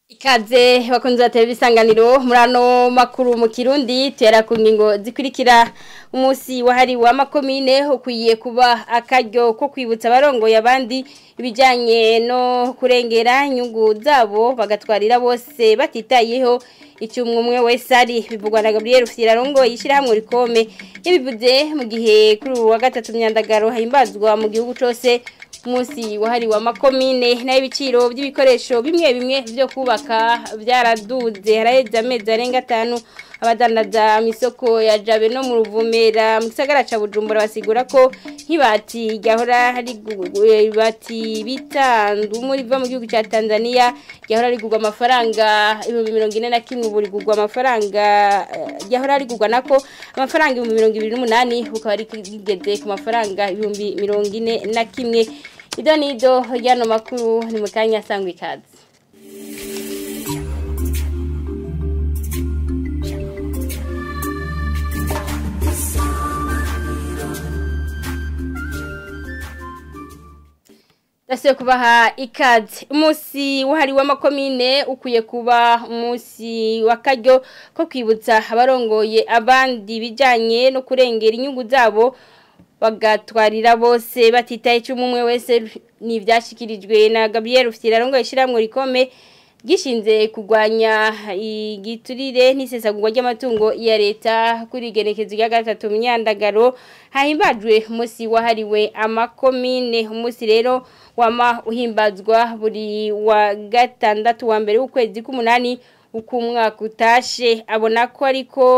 Ikaze bakunze ba televisanganiro muri ano makuru mu Kirundi tera ku ngingo zikurikira umunsi wahariwe amakomine ukwiye kuba akaryo ko kwibutsa abarongo yabandi ibijanye no kurengera inyungu zabo bagatwarira bose batitayeho icyumwe umwe wese ari bivugwa na Gabriel Firarongo yishirahamwe rikome yabivuze mu gihe kuri uwa gatatu myandagaro himbazwa mu gihugu cyose umunsi wahariwe amakomine n'ibiciro by'ibikoresho bimwe bimwe byo kubaka byaraduze haraheze amezi arenga atanu abadandaza mu isoko ya jabe no mu ruvumera mu gisagara cya bujumbura basigura ko nk'ibati ryahora ibati bitandu muri riva mu gihugu cya tanzania ryahora rigurwa amafaranga ibihumbi mirongo ine na kimwe ubu rigurwa amafaranga ryahora rigurwa nako amafaranga ibihumbi mirongo ibiri n'umunani bukaba rigeze ku mafaranga ibihumbi mirongo ine na kimwe ido nido ryano makuru ni mu kanya sangwa ikaze Dasiyo kubaha ikaze umunsi wahariwe amakomine ukwiye kuba umunsi w'akaryo ko kwibutsa abarongoye abandi bijyanye no kurengera inyungu zabo bagatwarira bose batitaye icyo umwe wese ni ibyashyikirijwe na Gabriel Firarongo ishyirahamwe rikome gishinze kurwanya igiturire n'isesagurwa ry'amatungo ya leta kuri igenekezo rya gatatu myandagaro hahimbajwe umunsi wahariwe amakomine umunsi rero wama uhimbazwa buri wa gatandatu wa mbere w'ukwezi k'umunani uko umwaka utashe abona ko ariko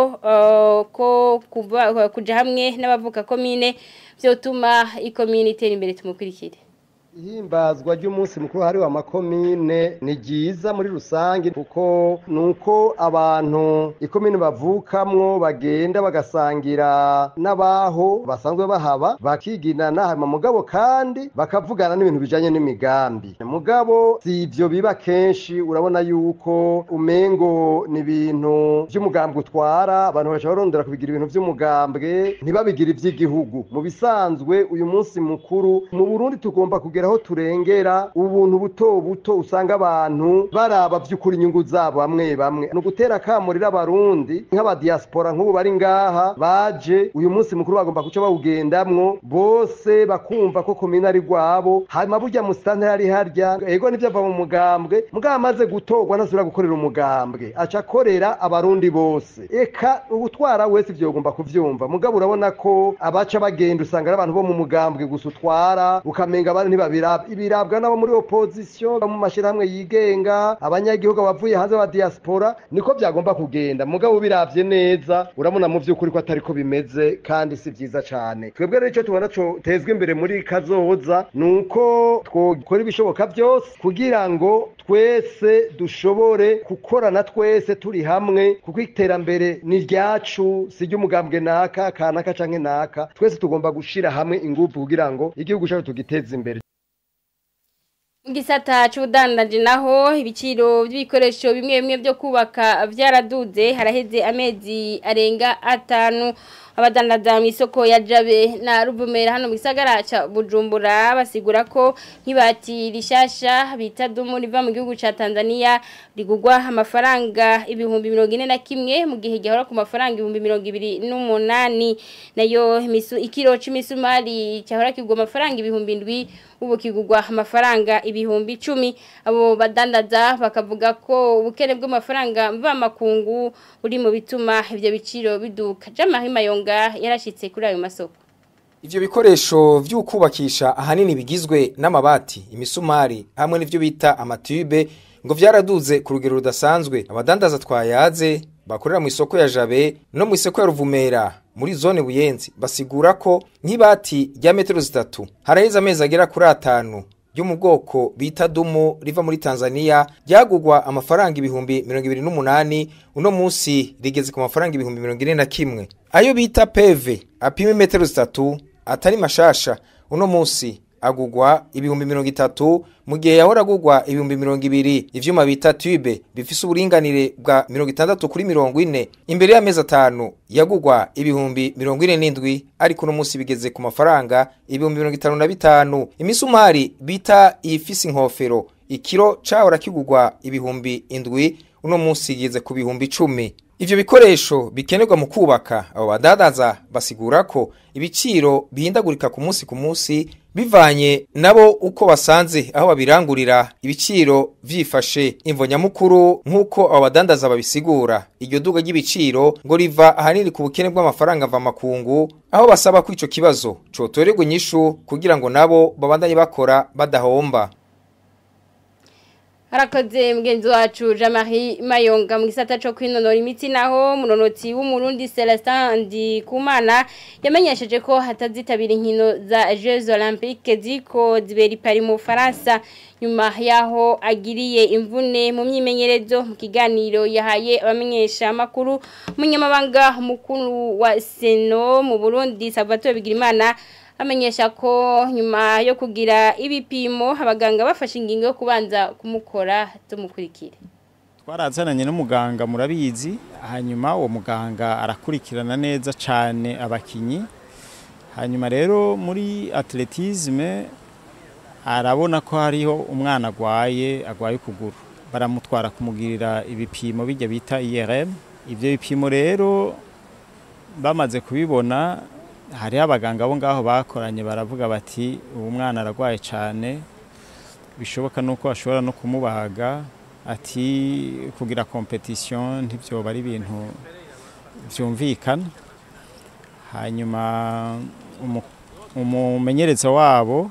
ko kujya hamwe n'abavuka komine byotuma ikomine itera imbere tumukurikire ihimbazwa ry'umunsi mukuru hariwe amakomine ni ryiza muri rusange kuko nuko abantu ikomine bavukamwo bagenda bagasangira n'abaho basanzwe bahaba bakiginana hanyuma mugabo kandi bakavugana n'ibintu bijanye n'imigambi mugabo si ivyo biba kenshi urabona yuko umengo ni ibintu vy'umugambwe utwara abantu baca barondera kubigira ibintu vy'umugambwe ntibabigire ivy'igihugu mu bisanzwe uyu munsi mukuru mu Burundi tugomba kugera aho turengera ubuntu buto buto usanga abantu baraba by'ukuri inyungu zabo bamwe bamwe ni ugutera akamurira abarundi nk'abadiaspora nk'ubu bari ngaha baje uyu munsi mukuru bagomba guca bawugendamwo bose bakumva ko komine ari rwabo hanyuma burya musitanteri ari harya ego nivyo ava mu mugambwe mugabo amaze gutorwa ntasubira gukorera umugambwe aca akorera abarundi bose eka utwara wese ivyo ugomba kuvyumva mugabo urabona ko abaca bagenda usanga ari abantu bo mu mugambwe gusa utwara ukamenga abandi ntibabira ibirabwa nabo muri opposition mu mashirahamwe yigenga abanyagihugu bavuye hanze ba diaspora niko byagomba kugenda mugabo biravye neza urabona mu vy'ukuri ko atari ko bimeze kandi si vyiza cane twebwe rero ico tubona co tezwe imbere muri kazoza nuko twokora ibishoboka byose kugira ngo twese dushobore gukorana twese turi hamwe kuko iterambere ni ryacu si ry'umugambwe naka kanaka canke naka twese tugomba gushira hamwe ingufu kugira ngo igihugu cyacu tugiteze imbere Gisata c'ubudandaji naho ibiciro by'ibikoresho bimwe bimwe byo kubaka byaraduze haraheze amezi arenga atanu abadandaza mu isoko ya Jabe na Ruvumera hano mu gisagara ca Bujumbura basigura ko nk'ibati rishasha bita dumu riva mu gihugu ca Tanzania rigugwa amafaranga ibihumbi 41 mu gihe gihora ku mafaranga ibihumbi 208 nayo misu ikiro c'imisumari cyahora kigwa amafaranga ibihumbi 7 ubu kigugwa amafaranga ibihumbi 10 abo badandaza bakavuga ko ubukene bw'amafaranga mva makungu uri mu bituma ivyo biciro biduka jamahima yonga yarashitse kuri ayo masoko Ivyo bikoresho vy'ukubakisha ahanini bigizwe n'amabati, imisumari hamwe n'ivyo bita amatube ngo vyaraduze ku rugero rudasanzwe. Abadandaza twayaze bakorera mu isoko ya Jabe no mu isoko ya Ruvumera muri zone Buyenzi basigura ko nk'ibati rya metero zitatu haraheze amezi agera kuri atanu ryo mu bwoko bita dumu riva muri Tanzania ryagugwa amafaranga ibihumbi 28 uno munsi rigeze ku mafaranga ibihumbi 41 ayo bita peve apima metero zitatu atari mashasha uno munsi agugwa ibihumbi mirongo itatu mu gihe yahora agugwa ibihumbi mirongo ibiri ivyuma bita tube bifise uburinganire bwa mirongo itandatu kuri mirongo ine imbere y'amezi atanu yagugwa ibihumbi mirongo ine n'indwi ariko uno munsi bigeze ku mafaranga ibihumbi mirongo itanu na bitanu imisumari bita iyifise inkofero ikiro cahora kigurwa ibihumbi indwi uno munsi kigeze ku bihumbi icumi ivyo bikoresho bikenerwa mu kubaka abo badandaza basigura ko ibiciro bihindagurika ku munsi ku munsi bivanye nabo uko basanze aho babirangurira ibiciro vyifashe imvo nyamukuru nk'uko abo badandaza babisigura iryo duga ry'ibiciro ngo riva ahanini ku bukene bw'amafaranga mva makungu aho basaba ko ico kibazo cotorerwa inyishu kugira ngo nabo babandanye bakora badahomba harakoze mugenzi wacu Jean-Marie Mayonga mu gisata cyo kwinonora imitsi naho munonotsi w'umurundi Celestin Ndikumana yamenyesheje ko hatazitabira inkino za Jeux Olympiques ziko zibera Paris mu Faransa nyuma yaho agiriye imvune mu myimenyerezo mu kiganiro yahaye abamenyesha makuru munyamabanga mukuru wa Seno mu Burundi Salvatore Bigirimana amenyesha ko nyuma yo kugira ibipimo abaganga bafashe ingingo yo kubanza kumukora tumukurikire twarazananye n'umuganga murabizi hanyuma uwo muganga arakurikirana neza cyane abakinyi hanyuma rero muri atletisme arabona ko hariho umwana agwaye agwaye ukuguru baramutwara kumugirira ibipimo bijya bita IRM ibyo bipimo rero bamaze kubibona hariho abaganga bo ngaho bakoranye baravuga bati uwo mwana ararwaye cyane bishoboka nuko bashobora no kumubaga ati kugira kompetisiyo ntibyoba ari ibintu byumvikana hanyuma umumenyereza wabo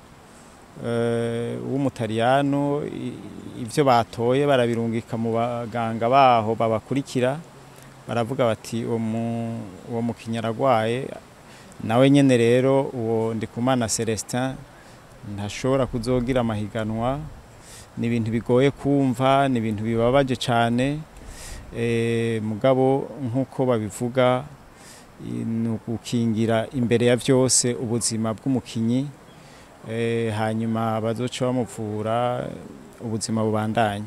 w'umutariyano ibyo batoye barabirungika mu baganga baho babakurikira baravuga bati uwo mukinnyi ararwaye nawe nyine rero uwo ndikumana celestin ntashobora kuzogira amahiganwa ni ibintu bigoye kumva ni ibintu bibabaje cyane mugabo nk'uko babivuga ni ugukingira imbere ya byose ubuzima bw'umukinnyi hanyuma bazoca bamuvura ubuzima bubandanye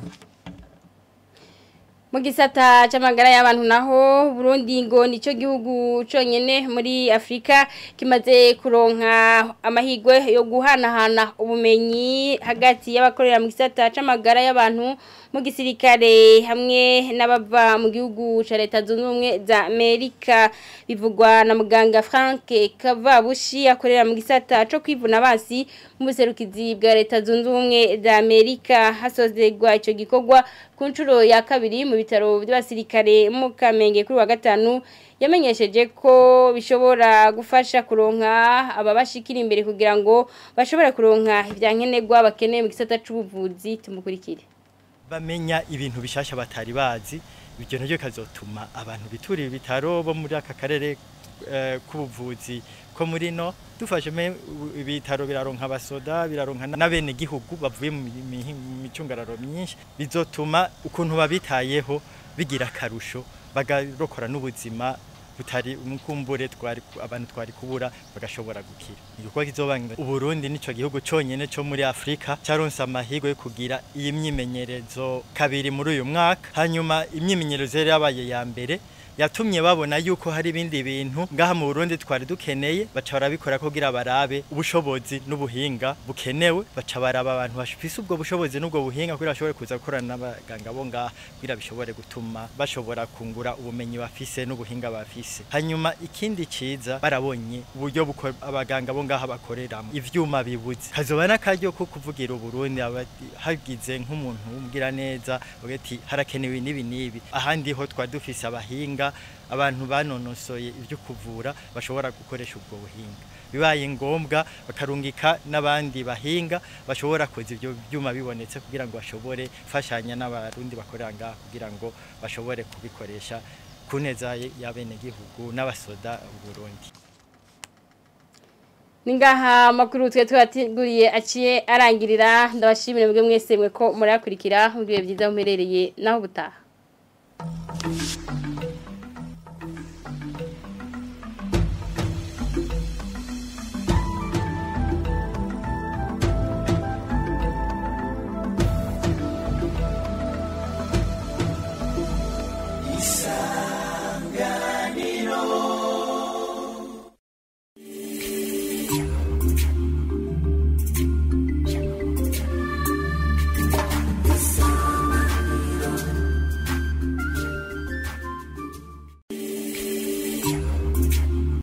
mu gisata cy'amagara y'abantu naho Burundi ngo nicyo gihugu cyonyine muri Afrika kimaze kuronka amahigwe yo guhanahana ubumenyi hagati y'abakorera mu gisata cy'amagara y'abantu mu gisirikare hamwe n'abava mu gihugu cya leta zunze ubumwe za Amerika bivugwa na muganga Frank Kavabushi akorera mu gisata cyo kwivuna basi mu buserukizi bwa leta zunze ubumwe za Amerika hasozerwa icyo gikorwa ku nshuro ya kabiri mu bitaro by'abasirikare mu Kamenge kuri wa gatanu yamenyesheje ko bishobora gufasha kuronka ababashikira imbere kugira ngo bashobore kuronka ibyankenerwa bakeneye mu gisata cy'ubuvuzi tumukurikire bamenya ibintu bishasha batari bazi ibyo nabyo kazotuma abantu biturira ibitaro bo muri aka karere k'ubuvuzi ko muri no dufashe ibitaro biraronka abasoda biraronka n'abene gihugu bavuye mu micungararo myinshi bizotuma ukuntu babitayeho bigira akarusho bagarokora n'ubuzima butari umukumbure twari abantu twari kubura bagashobora gukira igikorwa kizobanga uburundi nico gihugu conyene cyo muri Afrika caronse amahirwe yo kugira iyi myimenyerezo kabiri muri uyu mwaka hanyuma imyimenyerezo yari yabaye ya mbere yatumye babona yuko hari ibindi bintu ngaha mu Burundi twari dukeneye baca barabikora kugira barabe ubushobozi n'ubuhinga bukenewe baca baraba abantu bafise ubwo bushobozi n'ubwo buhinga kugira bashobore kuza gukorana n'abaganga bo ngaha kugira bishobore gutuma bashobora kungura ubumenyi bafise n'ubuhinga bafise hanyuma ikindi ciza barabonye uburyo abaganga bo ngaha bakoreramo ivyuma bibuze kazoba n'akaryo ko kuvugira Uburundi hagize nk'umuntu umubwira neza ugati harakenewe n'ibi n'ibi ahandi ho twari dufise abahinga abantu banonosoye ibyo kuvura bashobora gukoresha ubwo buhinga bibaye ngombwa bakarungika n'abandi bahinga bashobora koza ibyo byuma bibonetse kugira ngo bashobore fashanya n'abarundi bakorera ngaha kugira ngo bashobore kubikoresha ku neza y'abenegihugu n'abasoda Burundi Ningaha makuru twe twateguriye aciye arangirira ndabashimire mwebwe mwese mwe ko murakurikira mu bihe byiza muherereye naho butaha Isa